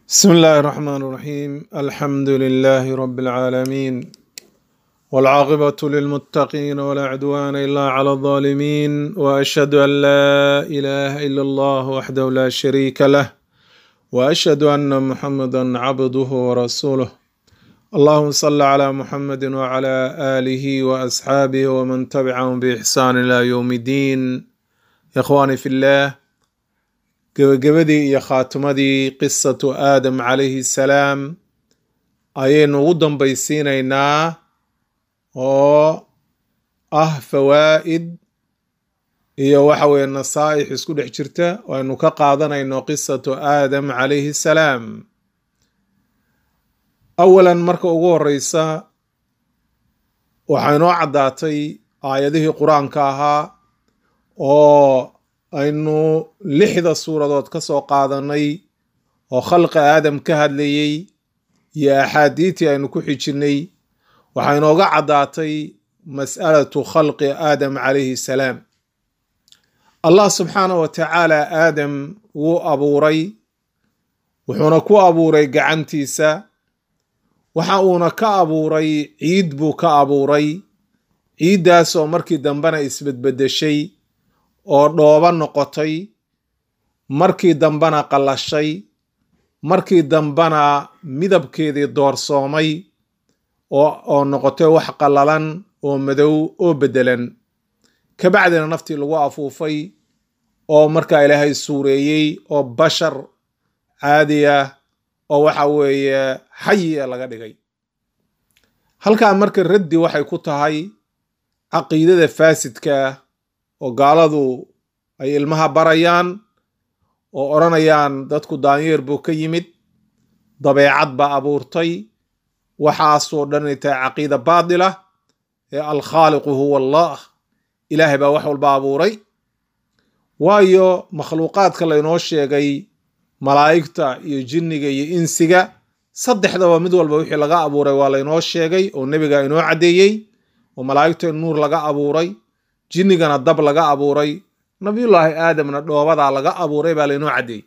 بسم الله الرحمن الرحيم الحمد لله رب العالمين والعاقبة للمتقين ولا عدوان إلا على الظالمين وأشهد أن لا إله إلا الله وحده لا شريك له وأشهد أن محمدا عبده ورسوله اللهم صل على محمد وعلى آله وأصحابه ومن تبعهم بإحسان إلى يوم الدين يا إخواني في الله gebagabadii iyo khaatimadii qisatu aadam calayhi salaam ayaynu ugu dambaysiinaynaa oo ah fawaa'id iyo waxa weeye nasaa'ix isku dhex jirta oo aynu ka qaadanayno qisatu aadam calayhi salaam awalan marka ugu horeysa waxaa inoo caddaatay aayadihii qur-aanka ahaa oo aynu lixda suuradood ka soo qaadanay oo khalqa aadam ka hadlayey iyo axaadiitii aynu ku xijinay waxaa inooga caddaatay mas'alatu khalqi aadam calayhi salaam allah subxaanah wa tacaala aadam wuu abuuray wuxuuna ku abuuray gacantiisa waxa uuna ka abuuray ciid buu ka abuuray ciiddaasoo markii dambena isbedbedeshay oo dhooba noqotay markii dambena qallashay markii dambena midabkeedii doorsoomay oo noqotay wax qallalan oo madow oo beddelan kabacdina naftii lagu afuufay oo markaa ilaahay suureeyey oo bashar caadi ah oo waxa weeye xayi ee laga dhigay halkaa marka raddi waxay ku tahay caqiidada faasidka oo gaaladu ay ilmaha barayaan oo odhanayaan dadku daanyeer buu ka yimid dabeecad baa abuurtay waxaasoo dhan inay tahay caqiida baatila ee alkhaaliqu huwa allah ilaahay baa wax walba abuuray waayo makhluuqaadka laynoo sheegay malaa'igta iyo jinniga iyo insiga saddexdaba mid walba wixii laga abuuray waa laynoo sheegay oo nebiga inoo caddeeyey oo malaa'igta in nuur laga abuuray jinnigana dab laga abuuray nabiyullaahi aadamna dhoobadaa laga abuuray baa laynoo caddeeyey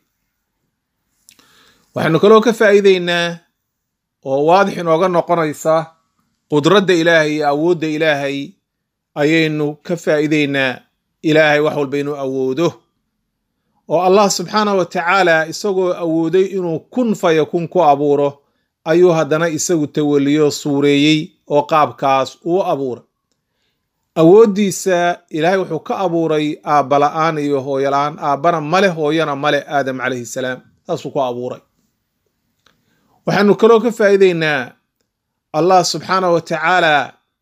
waxaynu kaloo ka faa'iideynaa oo waadix inooga noqonaysa qudradda ilaahay iyo awoodda ilaahay ayaynu ka faa'iideynaa ilaahay wax walba inuu awoodo oo allah subxaanah wa tacaala isagoo awooday inuu kun fayakun ku abuuro ayuu haddana isagu tawaliyo suureeyey oo qaabkaas uu abuuray awooddiisa ilaahay wuxuu ka abuuray aabba la-aan iyo hooyo la-aan aabbana male hooyana male aadam calayhi salaam saasuu ku abuuray waxaynu kaloo ka faa'iideynaa allah subxaanah wa tacaala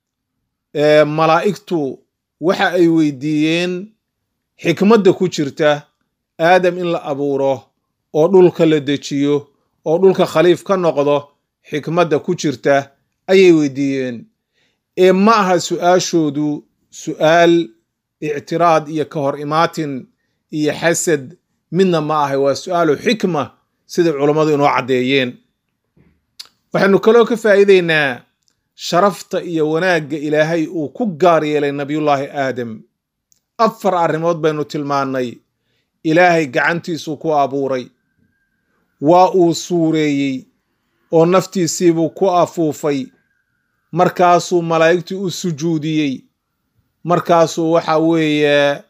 malaa'igtu waxa ay weydiiyeen xikmadda ku jirta aadam in la abuuro oo dhulka la dejiyo oo dhulka khaliif ka noqdo xikmadda ku jirta ayay weydiiyeen ee ma aha su-aashoodu su-aal ictiraad iyo ka hor imaatin iyo xasad midna ma ahay waa su-aalu xikma siday culammadu inoo caddeeyeen waxaynu kaloo ka faa'iideynaa sharafta iyo wanaagga ilaahay uu ku gaar yeelay nabiyullaahi aadam afar arrimood baynu tilmaannay ilaahay gacantiisuu ku abuuray waa uu suureeyey oo naftiisiibuu ku afuufay markaasuu malaa'igtii u sujuudiyey markaasuu waxa weeye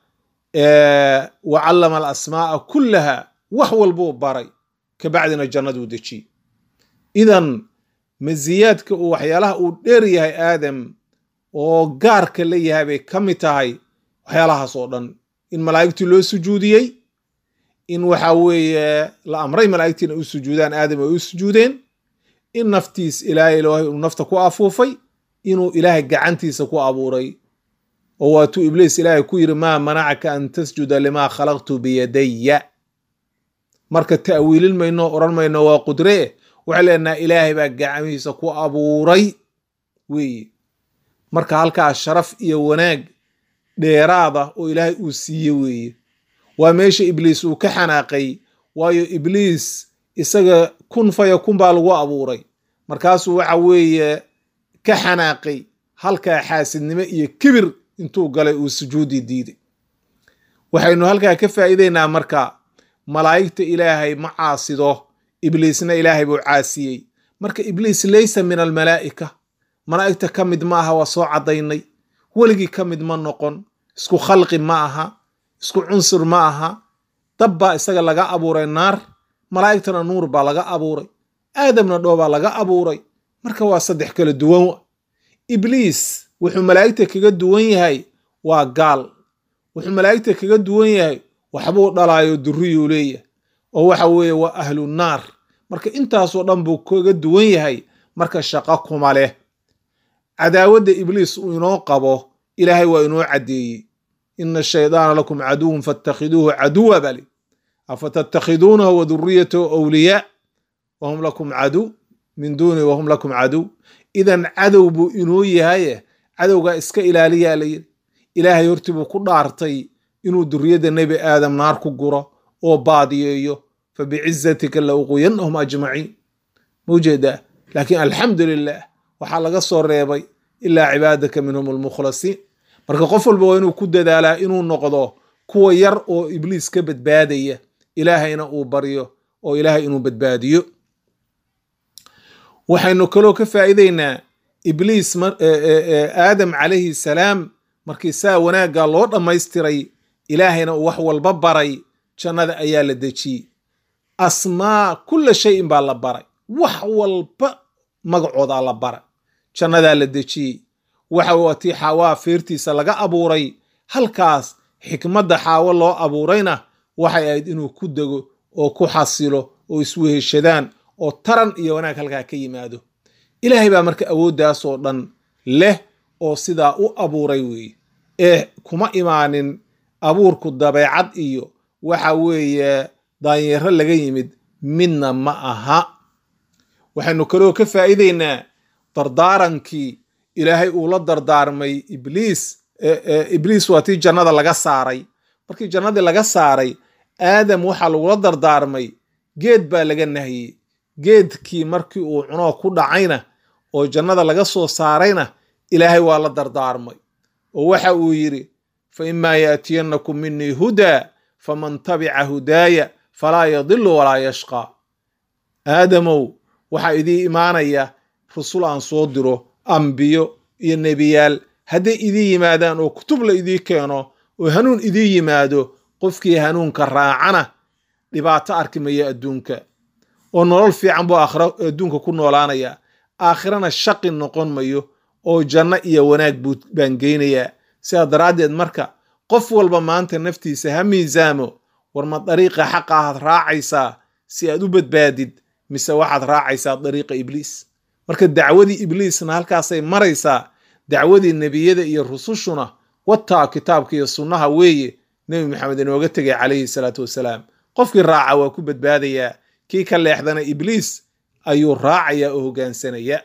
wa callama alasmaa'a kullaha wax walbuu baray kabacdina jannaduu dejiyey idan masiyaadka uu waxyaalaha uu dheer yahay aadam oo gaarka la yahay bay ka mid tahay waxyaalahaas oo dhan in malaa'igtii loo sujuudiyey in waxa weeye la amray malaa'igtiina u sujuudaan aadam ay u sujuudeen in naftiis ilaahay ilaahay uu nafta ku afuufay inuu ilaahay gacantiisa ku abuuray oo waatuu ibliis ilaahay ku yidhi maa manacaka an tasjuda limaa khalaqtu biyadaya marka ta'wiilin mayno odhan mayno waa qudree waxay leenaha ilaahay baa gacmihiisa ku abuuray weeye marka halkaa sharaf iyo wanaag dheeraada oo ilaahay uu siiye weeye waa meesha ibliis uu ka xanaaqay waayo ibliis isaga kun fayakun baa lagu abuuray markaasuu waxa weeye ka xanaaqay halkaa xaasidnimo iyo kibir intuu galay uu sujuudi diiday waxaynu halkaa ka faa'iideynaa marka malaa'igta ilaahay ma caasido ibliisna ilaahay buu caasiyey marka ibliis laysa min almalaa'ika malaa'igta ka mid ma aha waa soo caddaynay weligii ka mid ma noqon isku khalqi ma aha isku cunsur ma aha dab baa isaga laga abuuray naar malaa'igtana nuur baa laga abuuray aadamna dhoobaa laga abuuray marka waa saddex kala duwan ibliis wuxuu malaa'igta kaga duwan yahay waa gaal wuxuu malaa'igta kaga duwan yahay waxbuu dhalaayo durriyuu leeyahay oo waxa weeye waa ahlu naar marka intaasoo dhan buu kaga duwan yahay marka shaqo kuma leh cadaawadda ibliis uu inoo qabo ilaahay waa inoo caddeeyey ina shaydaana lakum caduwun faattakhiduuhu caduwa bali afatattakhiduunahu wa duriyatahu awliyaa wahum lakum caduw min duuni wahum lakum caduw idan cadow buu inoo yahaye cadowgaa iska ilaaliyaa la yidhi ilaahay hortii buu ku dhaartay inuu duriyadda nebi aadam naar ku guro oo baadiyeeyo fa bicizatika la uquyannahum ajmaciin maujeedaa laakiin alxamdu lilah waxaa laga soo reebay ilaa cibaadaka minhum almukhlasiin marka qof walba waa inuu ku dadaalaa inuu noqdo kuwa yar oo ibliis ka badbaadaya ilaahayna uu baryo oo ilaahay inuu badbaadiyo waxaynu kaloo ka faa'iideynaa ibliis aadam calayhi salaam markii saa wanaagga loo dhammaystiray ilaahayna uu wax walba baray jannada ayaa la dejiyey asmaa kulla shayin baa la baray wax walba magacoodaa la baray jannadaa la dejiyey waxa waa tii xaawaa feertiisa laga abuuray halkaas xikmadda xaawo loo abuurayna waxay ahayd inuu ku dego oo ku xasilo oo isweheshadaan oo taran iyo wanaag halkaa ka yimaado ilaahay baa marka awooddaasoo dhan leh oo sidaa u abuuray weeye ee kuma imaanin abuurku dabeecad iyo waxa weeye daanyaro laga yimid midna ma aha waxaynu kaloo ka faa'iideynaa dardaarankii ilaahay uu la dardaarmay ibliis ibliis waa tii jannada laga saaray markii jannadii laga saaray aadam waxaa lagula dardaarmay geed baa laga nahiyey geedkii markii uu cunoo ku dhacayna oo jannada laga soo saarayna ilaahay waa la dardaarmay oo waxa uu yidhi fa imaa yaatiyannakum minii hudaa faman tabica hudaaya falaa yadilu walaa yashqaa aadamow waxaa idii imaanaya rusul aan soo diro ambiyo iyo nebiyaal hadday idii yimaadaan oo kutub la idii keeno oo hanuun idii yimaado qofkii hanuunka raacana dhibaato arki maya adduunka oo nolol fiican buu aakhira adduunka ku noolaanaya aakhirana shaqi noqon mayo oo janno iyo wanaag baan geynayaa sidaa daraaddeed marka qof walba maanta naftiisa ha miisaamo war ma dariiqa xaqa ahaad raacaysaa si aad u badbaadid mise waxaad raacaysaa dariiqa ibliis marka dacwadii ibliisna halkaasay maraysaa dacwadii nebiyada iyo rusushuna wataa kitaabka iyo sunnaha weeye nebi maxamed inooga tegay calayhi salaatu wasalaam qofkii raaca waa ku badbaadayaa kii ka leexdana ibliis ayuu raacayaa oo hoggaansanaya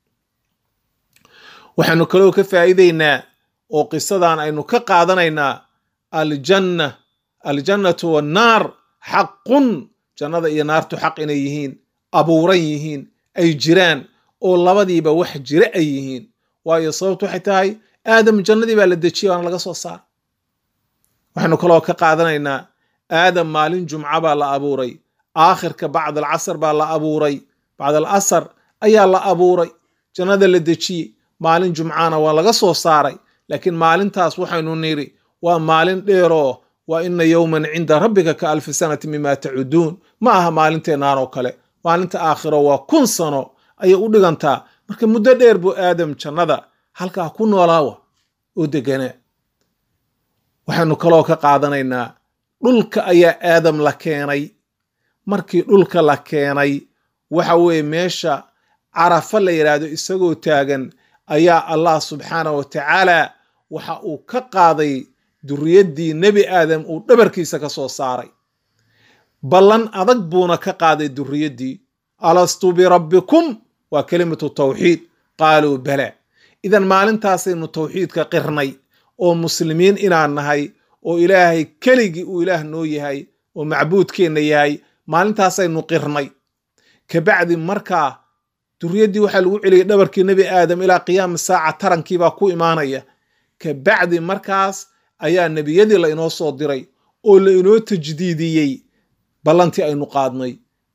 waxaanu kaloo ka faa'iideynaa oo qisadan aynu ka qaadanaynaa aljanna aljannatu wannaar xaqun jannada iyo naartu xaq inay yihiin abuuran yihiin ay jiraan oo labadiiba wax jira ay yihiin waayo sababtu waxay tahay aadam jannadii baa la dejiyay waana laga soo saara waxaynu kaloo ka qaadanaynaa aadam maalin jumca baa la abuuray aakhirka bacd alcasr baa la abuuray bacd alasar ayaa la abuuray jannada la dejiyey maalin jumcana waa laga soo saaray laakiin maalintaas waxaynu nidhi waa maalin dheeroo waa ina yowman cinda rabbika ka alfi sanati mima tacuduun ma aha maalinteenaan oo kale maalinta aakhiro waa kun sano ayay u dhigantaa marka muddo dheer buu aadam jannada halkaa ku noolaawa oo deganaa waxaynu kaloo ka qaadanaynaa dhulka ayaa aadam la keenay markii dhulka la keenay waxa weeye meesha carafa la yidhaahdo isagoo taagan ayaa allah subxaanah wa tacaala waxa uu ka qaaday duriyaddii nebi aadam uu dhabarkiisa ka soo saaray ballan adag buuna ka qaaday duriyaddii alastu birabbikum waa kelimatu tawxiid qaaluu bala idan maalintaasaynu tawxiidka qirnay oo muslimiin inaan nahay oo ilaahay keligii uu ilaah noo yahay oo macbuudkeenna yahay maalintaasaynu qirnay kabacdi markaa duriyaddii waxaa lagu celiyay dhabarkii nebi aadam ilaa qiyaama saaca tarankiibaa ku imaanaya kabacdi markaas ayaa nebiyadii la inoo soo diray oo la inoo tajdiidiyey ballantii aynu qaadnay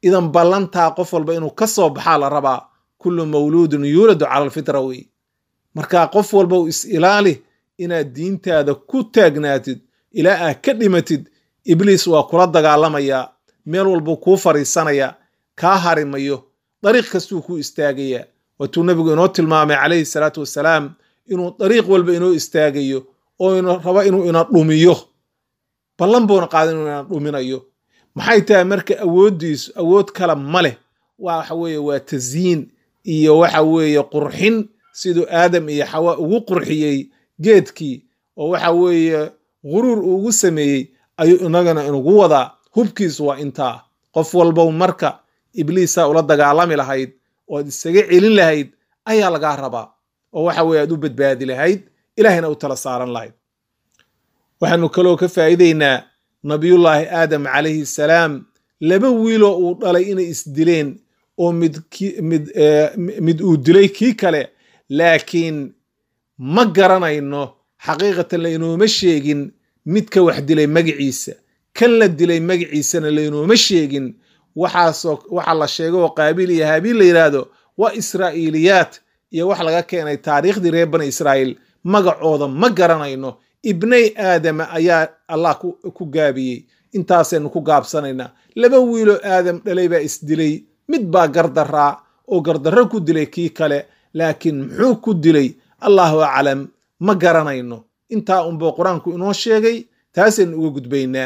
idan ballantaa qof walba inuu ka soo baxaa la rabaa kullu mawluudun yuuladu cala alfitra wey marka qof walba u is ilaali inaad diintaada ku taagnaatid ilaa aad ka dhimatid ibliis waa kula dagaalamayaa meel walbuu kuu fadhiisanayaa kaa harimayo dariiq kastuu kuu istaagayaa waatuu nebigu inoo tilmaamay calayhi salaatu wassalaam inuu dariiq walba inoo istaagayo oo rabo inuu ina dhumiyo ballan buuna qaada inuu ina dhuminayo maxay tahay marka awooddiisu awood kale ma leh waxa weeye waa tasyiin iyo waxa weeye qurxin siduu aadam iyo xawaa ugu qurxiyey geedkii oo waxa weeye guruur ugu sameeyey ayuu inagana inugu wadaa hubkiisu waa intaa qof walbow marka ibliisaa ula dagaalami lahayd oad isaga celin lahayd ayaa lagaa rabaa oo waxa weye aad u badbaadi lahayd ilahayna u tala saaran lahayd waxaanu kaloo ka faa'iideynaa nabiyullaahi aadam calayhi salaam laba wiiloo uu dhalay inay isdileen oo mid mid mid uu dilay kii kale laakiin ma garanayno xaqiiqatan laynooma sheegin midka wax dilay magiciisa kan la dilay magaciisana laynooma sheegin waxaasoo waxa la sheegay oo qaabiil iyo haabiil la yidhaahdo waa israa'iiliyaat iyo wax laga keenay taariikhdii reer bani israa'iil magacooda ma garanayno ibnay aadama ayaa allah ku gaabiyey intaasaynu ku gaabsanaynaa laba wiiloo aadam dhalay baa isdilay mid baa gardaraa oo gardarro ku dilay kii kale laakiin muxuu ku dilay allahu aclam ma garanayno intaa unbuu qur-aanku inoo sheegay taasaynu uga gudbaynaa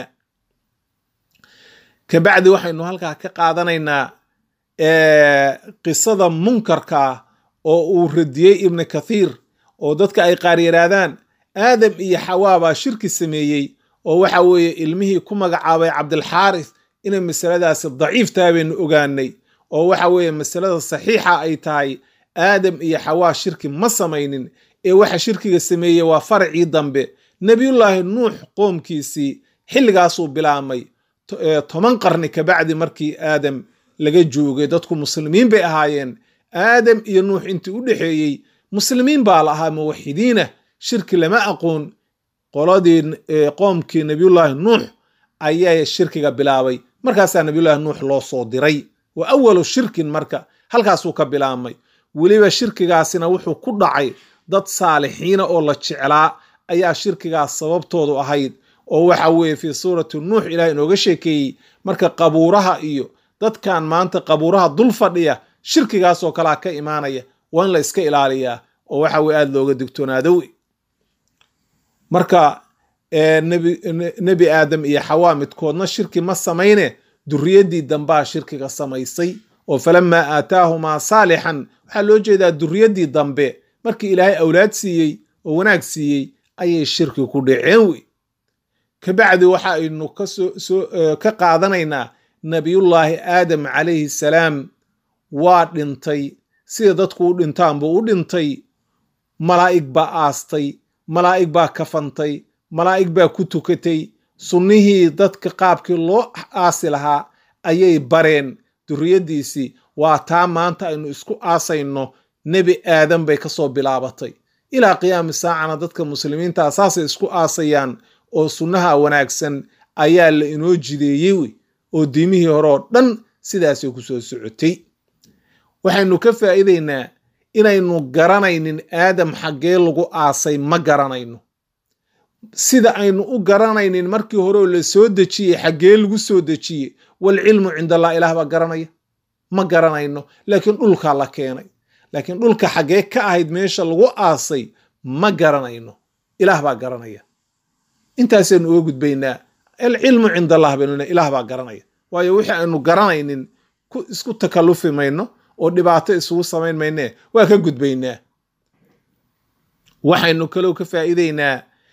kabacdi waxaynu halkaa ka qaadanaynaa qisada munkarka oo uu radiyey ibnu kathiir oo dadka ay qaar yidhaahdaan aadam iyo xawaa baa shirki sameeyey oo waxa weeye ilmihii ku magacaabay cabdilxaaris inay masaladaasi daciif tahay baynu ogaanay oo waxa weeye masalada saxiixa ay tahay aadam iyo xawaa shirki ma samaynin ee waxa shirkiga sameeyey waa faracii dambe nebiyullaahi nuux qoomkiisii xilligaasuu bilaabmay toban qarni kabacdi markii aadam laga joogay dadku muslimiin bay ahaayeen aadam iyo nuux intii u dhexeeyey muslimiin baa la ahaa muwaxidiinah shirki lama aqoon qoladii qoomkii nebiyullaahi nuux ayaa shirkiga bilaabay markaasaa nebiyullaahi nuux loo soo diray wa awalu shirkin marka halkaasuu ka bilaabmay weliba shirkigaasina wuxuu ku dhacay dad saalixiina oo la jeclaa ayaa shirkigaas sababtoodu ahayd oo waxa weeye fii suurati nuux ilaah inooga sheekeeyey marka qabuuraha iyo dadkan maanta qabuuraha dul fadhiya shirkigaasoo kalea ka imaanaya waa in la iska ilaaliyaa oo waxa weye aada looga digtoonaadowe marka nebi aadam iyo xawaa midkoodna shirki ma samayne duriyaddii dambaa shirkiga samaysay oo falamaa aataahumaa saalixan waxaa loo jeedaa duriyaddii dambe markii ilaahay awlaad siiyey oo wanaag siiyey ayay shirki ku dhaceen wey kabacdi waxa aynu ka qaadanaynaa nabiyullaahi aadam calayhi salaam waa dhintay sida dadku u dhintaan buu u dhintay malaa'ig baa aastay malaa'ig baa kafantay malaa'ig baa ku tukatay sunnihii dadka qaabkii loo aasi lahaa ayay bareen duriyaddiisii waa taa maanta aynu isku aasayno nebi aadam bay ka soo bilaabatay ilaa qiyaami saacana dadka muslimiintaa saasay isku aasayaan oo sunnaha wanaagsan ayaa la inoo jideeyey wey oo diimihii hore oo dhan sidaasay ku soo socotay waxaynu ka faa'iidaynaa inaynu garanaynin aadam xaggee lagu aasay ma garanayno sida aynu u garanaynin markii hore oo la soo dejiyey xaggee lagu soo dejiyey walcilmu cind allah ilaah baa garanaya ma garanayno laakiin dhulkaa la keenay laakiin dhulka xaggee ka ahayd meesha lagu aasay ma garanayno ilaah baa garanaya intaasaynu uga gudbaynaa alcilmu cind allah baynu ilaah baa garanaya waayo wixii aynu garanaynin isku takallufi mayno oo dhibaato isugu samayn maynee waa ka gudbaynaa waxaynu kaloo ka faa'iideynaa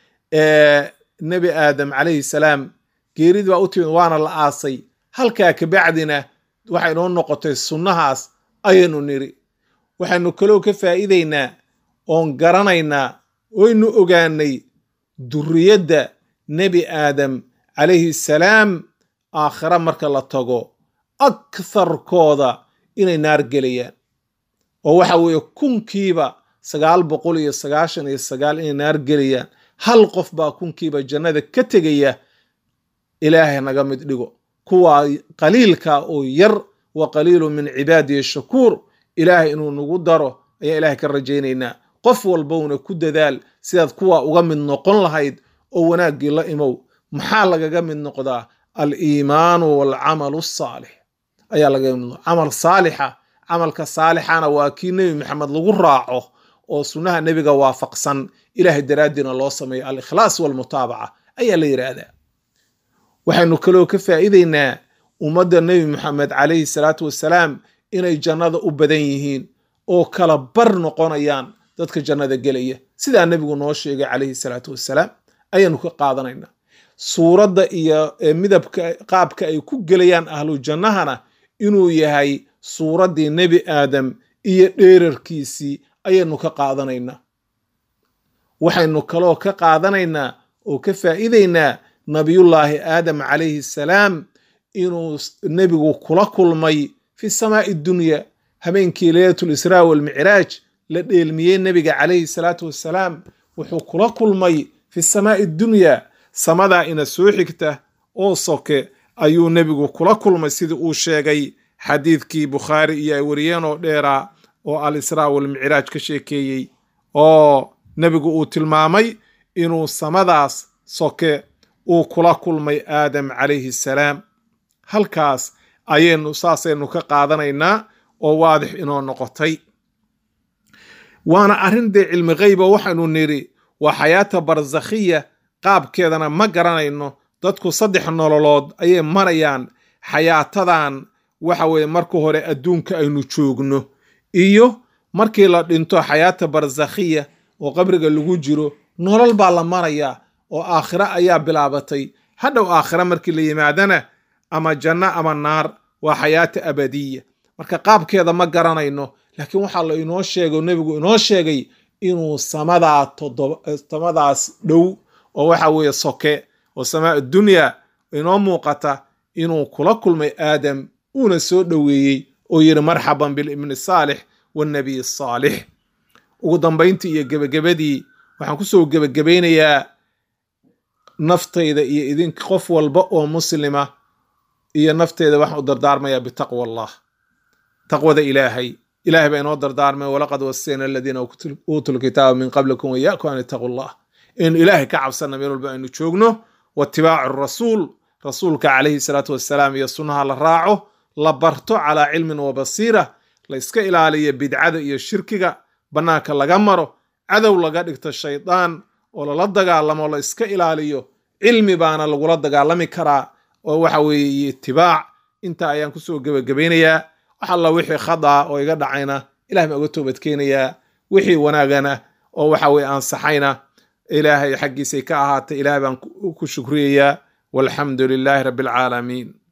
nebi aadam calayhi salaam geerid baa u timid waana la aasay halkaa kabacdina waxay noo noqotay sunnahaas ayaynu niri waxaynu kaloo ka faa'iideynaa oon garanaynaa oynu ogaanay duriyadda nebi aadam calayhi salaam aakhira marka la tago aktharkooda inay naar gelayaan oo waxa weeye kunkiiba sagaal boqol iyo sagaashan iyo sagaal inay naar gelayaan hal qof baa kunkiiba jannada ka tegaya ilaahay naga mid dhigo kuwaa qaliilka oo yar wa qaliilu min cibaadihi shakuur ilaahay inuu nagu daro ayaan ilahay ka rajaynaynaa qof walbowna ku dadaal sidaad kuwa uga mid noqon lahayd oo wanaaggii la imow maxaa lagaga mid noqdaa aliimaanu waalcamalu asaalix ayaa lagaga mid noqdaa camal saalixa camalka saalixana waa kii nebi maxamed lagu raaco oo sunnaha nebiga waafaqsan ilaahay daraaddiina loo sameeyo alikhlaas walmutaabaca ayaa la yidhaahdaa waxaynu kaloo ka faa'iideynaa ummadda nebi maxamed calayhi salaatu wassalaam inay jannada u badan yihiin oo kala bar noqonayaan dadka jannada gelaya sidaa nebigu noo sheegay calayhi salaatu wassalaam ayaanu ka qaadanaynaa suuradda iyo midabka qaabka ay ku gelayaan ahlu jannahana inuu yahay suuraddii nebi aadam iyo dheerarkiisii ayaynu ka qaadanaynaa waxaynu kaloo ka qaadanaynaa oo ka faa'iideynaa nabiyullaahi aadam calayhi salaam inuu nebigu kula kulmay fi samaa'i dunya habeenkii leylatul israa walmicraaj la dheelmiyey nebiga calayhi salaatu wassalaam wuxuu kula kulmay fi samaa'i dunya samadaa ina soo xigta oo soke ayuu nebigu kula kulmay sidii uu sheegay xadiidkii bukhaari iyo ay wariyeen oo dheeraa oo al israa walmicraaj ka sheekeeyey oo nebigu uu tilmaamay inuu samadaas soke uu kula kulmay aadam calayhi salaam halkaas ayaynu saasaynu ka qaadanaynaa oo waadix inoo noqotay waana arrin dee cilmi gheyba waxaynu nidhi waa xayaata barsakhiya qaabkeedana ma garanayno dadku saddex nololood ayay marayaan xayaatadan waxa weeye marka hore adduunka aynu joogno iyo markii la dhinto xayaata barsakhiya oo qabriga lagu jiro nolol baa la marayaa oo aakhiro ayaa bilaabatay hadhow aakhiro markii la yimaadana ama janno ama naar waa xayaata abadiya marka qaabkeeda ma garanayno laakiin waxaa la inoo sheegay nebigu inoo sheegay inuu samadaa samadaas dhow oo waxa weeye soke oo samaa dunya inoo muuqata inuu kula kulmay aadam uuna soo dhoweeyey oo yidhi marxaban bilibni saalix wannabiy saalix ugu dambayntii iyo gebagabadii waxaan kusoo gebagabaynayaa naftayda iyo idinka qof walba oo muslima iyo nafteyda waxaan u dardaarmayaa bitaqwa allah taqwada ilaahay ilahay baa inoo dardaarmay walaqad wasayna aladiina uutuu lkitaaba min qablikum wayaakum an itaquu llah in ilaahay ka cabsana meel walba aynu joogno waitibaacu rasuul rasuulka calayhi salaatu wassalaam iyo sunnaha la raaco la barto calaa cilmin wa basiira la iska ilaaliyo bidcada iyo shirkiga bannaanka laga maro cadow laga dhigto shaydaan oo lala dagaalamo la iska ilaaliyo cilmi baana lagula dagaalami karaa oo waxa weeye itibaac intaa ayaan kusoo gebagabaynayaa wax alla wixii khada oo iga dhacayna ilahay baan uga toobadkeenayaa wixii wanaagana oo waxa weye ansaxayna ilaahay xaggiisay ka ahaatay ilahay baan ku shukriyayaa walxamdu lilaahi rabbi alcaalamiin